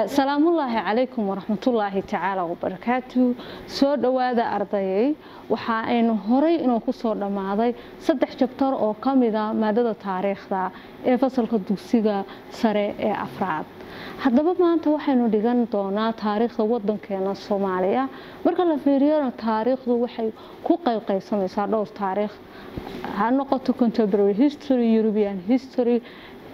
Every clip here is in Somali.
salaamullaahi calaykum waraxmatullaahi tacaala wabarakaatu soo dhowaada ardayay waxa aynu horay inuu ku soo dhammaaday saddex jabtar oo ka mida maadada taariikhda ee fasalka dugsiga sare ee afraad haddaba maanta waxaynu dhigan doonaa taariikhda wadankeena soomaaliya marka la fiiriyona taariikhdu waxay ku qaybqaybsamaysaa dhowr taariikh ha noqoto contemporary history european history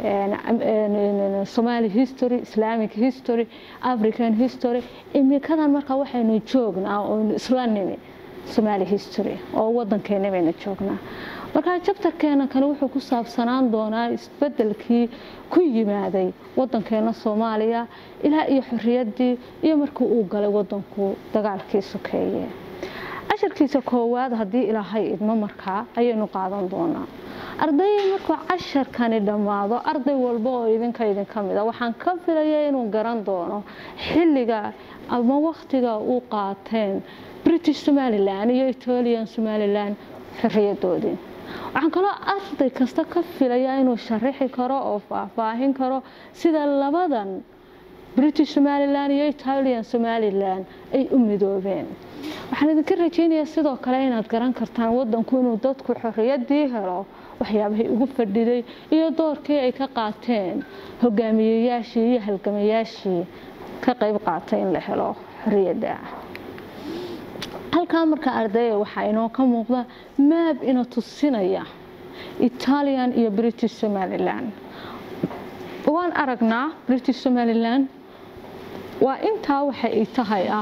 somali history islamic history african history imikadan markaa waxaynu joognaa oynu isla nimi somali history oo wadankeena baynu joognaa markaa jabtarkeena kale wuxuu ku saabsanaan doonaa isbedelkii ku yimaaday wadankeena soomaaliya ilaa iyo xoriyadii iyo markii uu galay wadanku dagaalkii sokeeye casharkiisa koowaad haddii ilaahay idmo markaa ayaynu qaadan doonaa ardayay markuu casharkani dhammaado arday walba oo idinka idinka mida waxaan ka filaya inuu garan doono xilliga ama wakhtiga uu qaateen british somalilan iyo italian somalilan xoriyadoodii waxaan kaloo arday kasta ka filaya inuu sharaxi karo oo faahfaahin karo sida labadan british somalilan iyo italian somalilan ay u midoobeen waxaan idinka rajeynayaa sidoo kale inaad garan kartaan wadanku inuu dadku xoriyadii helo waxyaabahay ugu fadhiday iyo doorkii ay ka qaateen hogaamiyeyaashii iyo halgamayaashii ka qayb qaatay in la helo xoriyadda halkaa marka ardaya waxaa inoo ka muuqda maab ina tusinaya italian iyo british somalilan waan aragnaa british somalilan waa intaa waxa ay tahay ah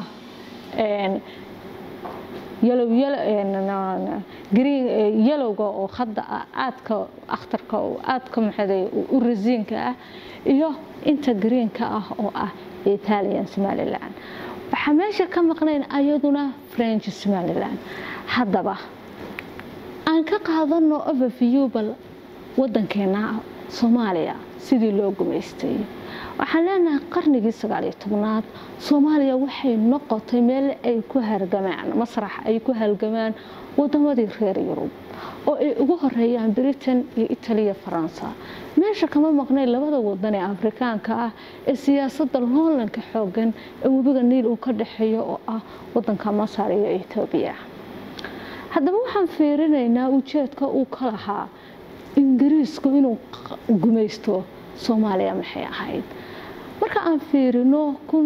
yalowga oo hadda ah aadka akhtarka aadka maxaday u rasiinka ah iyo inta greenka ah oo ah italian somalilan waxaa meesha ka maqnayn ayaduna french somalilan haddaba aan ka qaadano overview bal wadankeena soomaaliya sidii loo gumaystay waxaan leenahay qarnigii sagaaliyo tobnaad soomaaliya waxay noqotay meel ay ku hargamaan masrax ay ku halgamaan wadamadii reer yurub oo ay ugu horeeyaan britain iyo italiya faransa meesha kama maqnayn labada wadan ee afrikaanka ah ee siyaasadda loolanka xoogan ee webiga niil uu ka dhexeeyo oo ah wadanka masar iyo etoobiya haddaba waxaan fiirinaynaa ujeedka uu ka lahaa ingiriisku inuu gumaysto soomaaliya maxay ahayd marka aan fiirino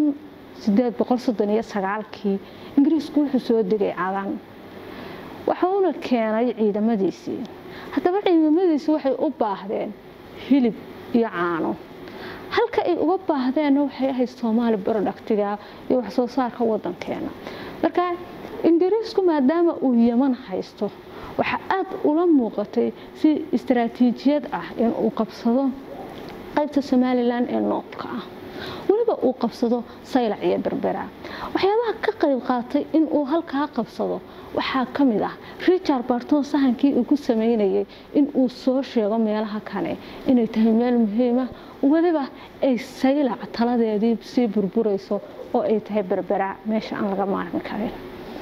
kii ingiriisku wuxuu soo degay cadan waxuuna keenay ciidamadiisii haddaba ciidamadiisii waxay u baahdeen hilib iyo caano halka ay uga baahdeenna waxay ahayd soomaali barodhaktiga iyo waxsoo saarka wadankeena marka ingiriisku maadaama uu yeman haysto waxaa aada ula muuqatay si istaraatiijiyad ah inuu qabsado qaybta somalilan ee noobka ah weliba uu qabsado saylac iyo berbera waxyaabaha ka qayb qaatay inuu halkaa qabsado waxaa ka mid ah richard barton sahankii uu ku sameynayay inuu soo sheego meelaha kale inay tahay meel muhiima weliba ay saylac taladeedii sii burburayso oo ay tahay berbera meesha aan laga maarmi karin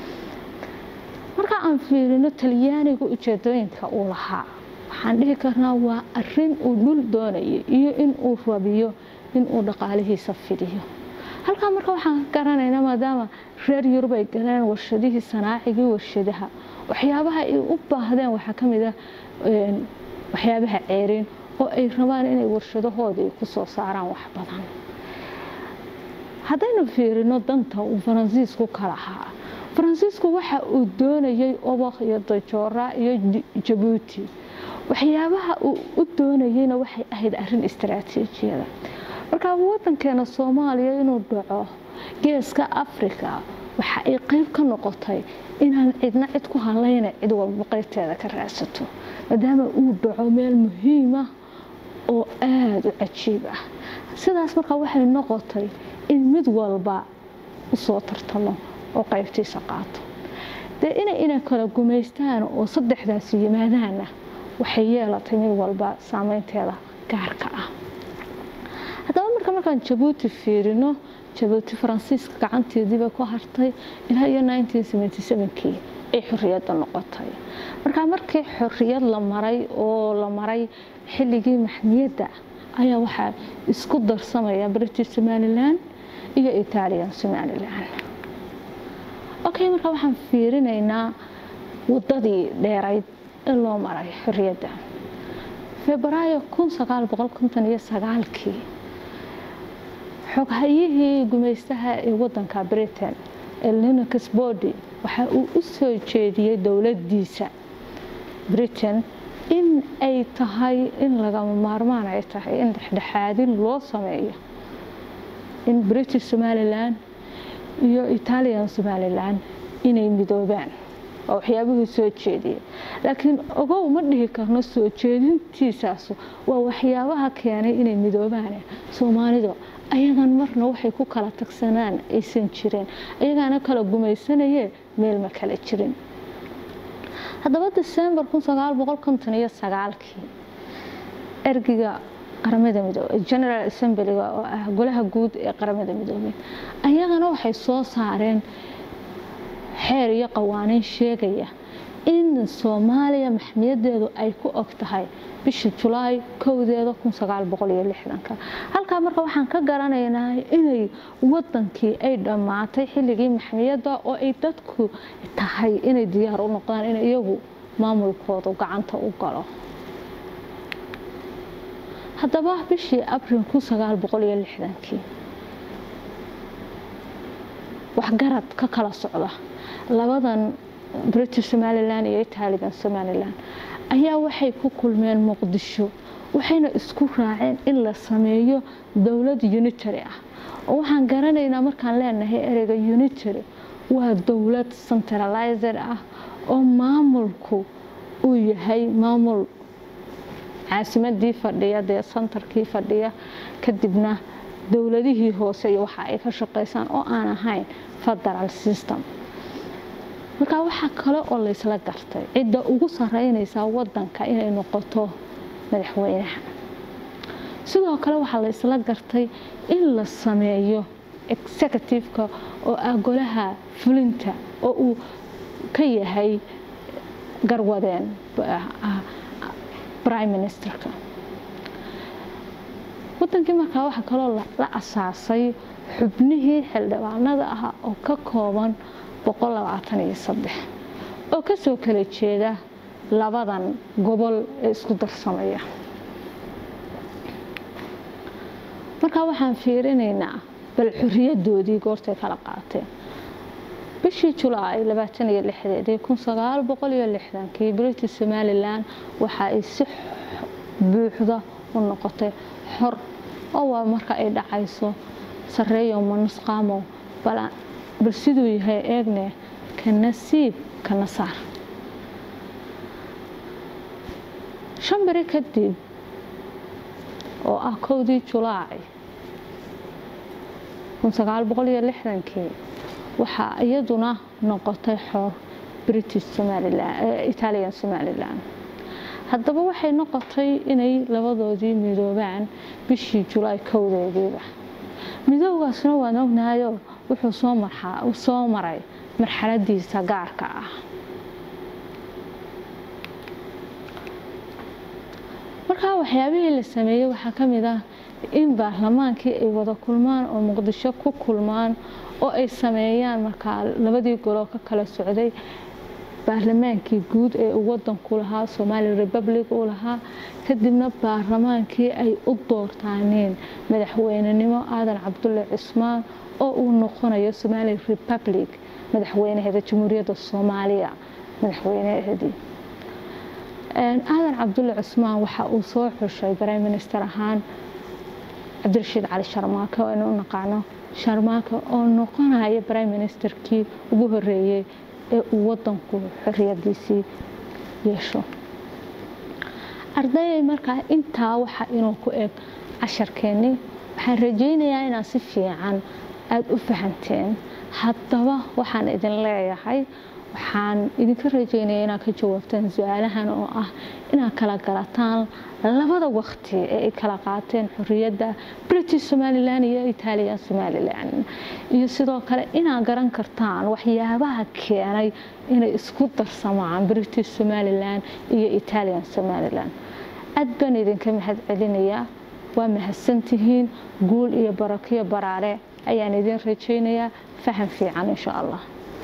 marka aan fiirino talyaaniga ujeedooyinka uu lahaa waxaan dhihi karnaa waa arin uu dhul doonayay iyo inuu rabiyo inuu dhaqaalihiisa fidiyo halkaa marka waxaan ka garanaynaa maadaama reer yurub ay galeen warshadihii sanaacigii warshadaha waxyaabaha ay u baahdeen waxaa ka mid ah waxyaabaha ceeriin oo ay rabaan inay warshadahoodii ku soo saaraan wax badan haddaynu fiirino danta uu faransiisku ka lahaa faransiisku waxa uu doonayay obaq iyo dajoora iyo jabuuti waxyaabaha uu u doonayeyna waxay ahayd arin istaraatiijiyada markaa wadankeena soomaaliya inuu dhaco geeska africa waxa ay qeyb ka noqotay inaan cidna cid ku halayna cid walba qeybteeda ka raadsato maadaama uu dhaco meel muhiima oo aada u cajiib ah sidaas markaa waxay noqotay in mid walba usoo tartamo oo qaybtiisa qaato dee inay ina kala gumaystaan oo saddexdaasi yimaadaana waxay yeelatay mid walba saameynteeda gaarka ah haddaba marka markaan jabuuti fiirino jabuuti faransiiska gacanteediiba ku hartay ilaa iyo kii ay xoriyadda noqotay markaa markii xoriyad la maray oo la maray xilligii maxmiyadda ayaa waxaa isku darsamaya british somalilan iyo italian somalilan okay marka waxaan fiirinaynaa wadadii dheerayd ee loo maray xorriyadda febraayo kii xoghayihii gumaystaha ee wadanka britain ee linux body waxa uu u soo jeediyey dowladiisa britain in ay tahay in lagama maarmaan ay tahay in dhexdhexaadin loo sameeyo in british somalilan iyo italian somalilan inay midoobaan waa waxyaabihii soo jeediyey laakiin ogow ma dhihi karno soo jeedintiisaas waa waxyaabaha keenay inay midoobaan soomaalidu ayagan marna waxay ku kala tagsanaan aysan jirin ayagaana kala gumaysanayee meel ma kala jirin haddaba december kii ergiga qaramada midoobey general assemblyga oo ah golaha guud ee qaramada midoobey ayagana waxay soo saareen xeer iyo qawaaniin sheegaya in soomaaliya maxmiyadeedu ay ku og tahay bisha julaay kowdeeda halkaa marka waxaan ka garanaynaa inay wadankii ay dhammaatay xilligii maxmiyadda oo ay dadku tahay inay diyaar u noqdaan in iyagu maamulkoodu gacanta u galo haddaba bishii abril kii waxgarad ka kala socda labadan british somalilan iyo italian somalilan ayaa waxay ku kulmeen muqdisho waxayna isku raaceen in la sameeyo dowlad unitary ah oo waxaan garanaynaa markaan leenahay ereyga unitary waa dowlad centralizer ah oo maamulku uu yahay maamul caasimadii fadhiya dee santarkii fadhiya kadibna dowladihii hoose iyo waxa ay ka shaqeysaan oo aan ahayn federal system markaa waxaa kale oo laysla gartay cidda ugu sareynaysaa wadanka inay noqoto madaxweynaha sidoo kale waxaa laysla gartay in la sameeyo executiveka oo ah golaha fulinta oo uu ka yahay garwadeen prime ministerka wadankii markaa waxaa kaloo la asaasay xubnihii xildhibaanada ah oo ka kooban oo kasoo kala jeeda labadan gobol ee isku darsamaya markaa waxaan fiirinaynaa bal xoriyadoodii goortay kala qaateen bishii julaay kii british somalilan waxa ay si buuxda u noqotay xor oo waa marka ay dhacayso sareeyo manusqaamo bal siduu yahay eegne ka nasiib ka nasaar shan beri kadib oo ah kowdii julaay kii waxaa iyaduna noqotay xor british italian somalilan haddaba waxay noqotay inay labadoodii midoobaan bishii julaay kowdeediiba midoogaasna waan ognahayo wuxuu soo maray marxaladiisa gaarka ah markaa waxyaabihii la sameeyey waxaa ka mid ah in baarlamaankii ay wada kulmaan oo muqdisho ku kulmaan oo ay sameeyaan markaa labadii goloo ka kala socday baarlamaankii guud ee uu wadanku lahaa somali republic uu lahaa kadibna baarlamaankii ay u doortaaneen madaxweynenimo aadan cabdulle cismaan oo uu noqonayo somali republic madaxweynaheeda jamhuuriyadda soomaaliya madaxweynaheedii aadan cabdulle cismaan waxa uu soo xushay prime minister ahaan cabdirashiid cali sharmaake oo aynu u naqaano sharmaake oo noqonaya prime ministerkii ugu horeeyey ee uu wadanku xoriyadiisii yeesho ardayay markaa intaa waxa inuu ku eg casharkeennii waxaan rajaynayaa inaad si fiican aada u fahanteen haddaba waxaan idin leeyahay waxaan idinka rajaynaya inaad ka jawaabtaan su-aalahan oo ah inaad kala galataan labada waqti ee ay kala qaateen xoriyadda british somalilan iyo italian somalilan iyo sidoo kale inaad garan kartaan waxyaabaha keenay inay isku darsamaan british somalilan iyo italian somalilan aad baan idinka mahad celinayaa waa mahadsantihiin guul iyo barakiyo baraare ayaan idin rajaynayaa faham fiican insha allah